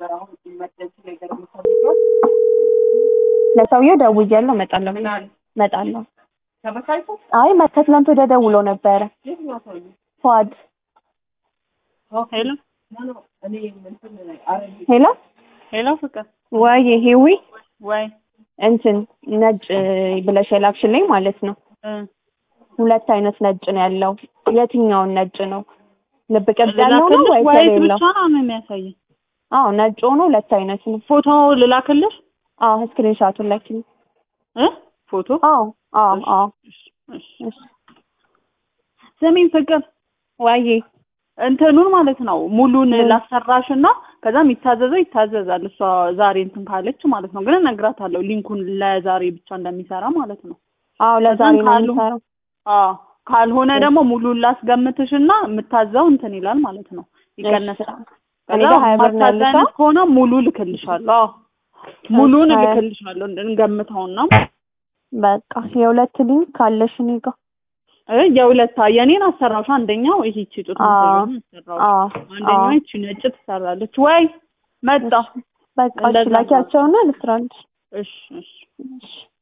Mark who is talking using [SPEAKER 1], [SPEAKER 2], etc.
[SPEAKER 1] ለሰውየው ደውያለሁ እመጣለሁ እመጣለሁ አይ ከትናንት ወዲያ ደውሎ ነበረ ፏድ
[SPEAKER 2] ሄሎ
[SPEAKER 1] ሄሎ
[SPEAKER 2] ሄሎ ፍቅር
[SPEAKER 1] ወይ ሂዊ
[SPEAKER 2] ወይ
[SPEAKER 1] እንትን ነጭ ብለሽ የላክሽልኝ ማለት ነው
[SPEAKER 2] እ
[SPEAKER 1] ሁለት አይነት ነጭ ነው ያለው የትኛውን ነጭ ነው ልብ ቅርጽ ያለው ነው
[SPEAKER 2] ልላክልሽ
[SPEAKER 1] ወይስ
[SPEAKER 2] ወይስ
[SPEAKER 1] የሌለው
[SPEAKER 2] ብቻ ነው የሚያሳየኝ?
[SPEAKER 1] አዎ ነጭ ሆኖ ሁለት አይነት ነው
[SPEAKER 2] ፎቶ ልላክልሽ
[SPEAKER 1] አዎ ስክሪንሻቱን ላኪልኝ
[SPEAKER 2] እ ፎቶ
[SPEAKER 1] አዎ አዎ አዎ
[SPEAKER 2] እሺ፣ እሺ።
[SPEAKER 1] እሺ
[SPEAKER 2] ስሚኝ ፍቅር
[SPEAKER 1] ወይ
[SPEAKER 2] እንትኑን ማለት ነው ሙሉን ላሰራሽ እና ከዛ የሚታዘዘው ይታዘዛል። እሷ ዛሬ እንትን ካለች ማለት ነው። ግን እነግራታለሁ ሊንኩን ለዛሬ ብቻ እንደሚሰራ ማለት ነው።
[SPEAKER 1] አዎ ለዛሬ ነው
[SPEAKER 2] ካሉ-
[SPEAKER 1] የምሰራው
[SPEAKER 2] አዎ ካልሆነ ደግሞ ሙሉን ላስገምትሽ እና የምታዘው እንትን ይላል ማለት ነው፣ ይቀነሳል።
[SPEAKER 1] እኔ
[SPEAKER 2] ከዛ
[SPEAKER 1] ጋር ሀያ ብር ነው
[SPEAKER 2] ማታዘዝ
[SPEAKER 1] ያለሽ
[SPEAKER 2] አይነት ከሆነ ሙሉ ልክልሻለሁ። አዎ ሙሉን
[SPEAKER 1] ሀያ-
[SPEAKER 2] ልክልሻለሁ እንገምተውና
[SPEAKER 1] በቃ የሁለት ሊንክ ካለሽ እኔ ጋር
[SPEAKER 2] እ የሁለት የኔን አሰራሽ አንደኛው ይሄ ጡት
[SPEAKER 1] አዎ
[SPEAKER 2] አሰራሽ
[SPEAKER 1] አዎ
[SPEAKER 2] አንደኛው
[SPEAKER 1] አዎ
[SPEAKER 2] ይቺ ነጭ ትሰራለች ወይ መጣ
[SPEAKER 1] በቃ እሺ
[SPEAKER 2] እንደዛ
[SPEAKER 1] ላኪያቸውና ልስራልሽ
[SPEAKER 2] እሺ እሺ
[SPEAKER 1] እሺ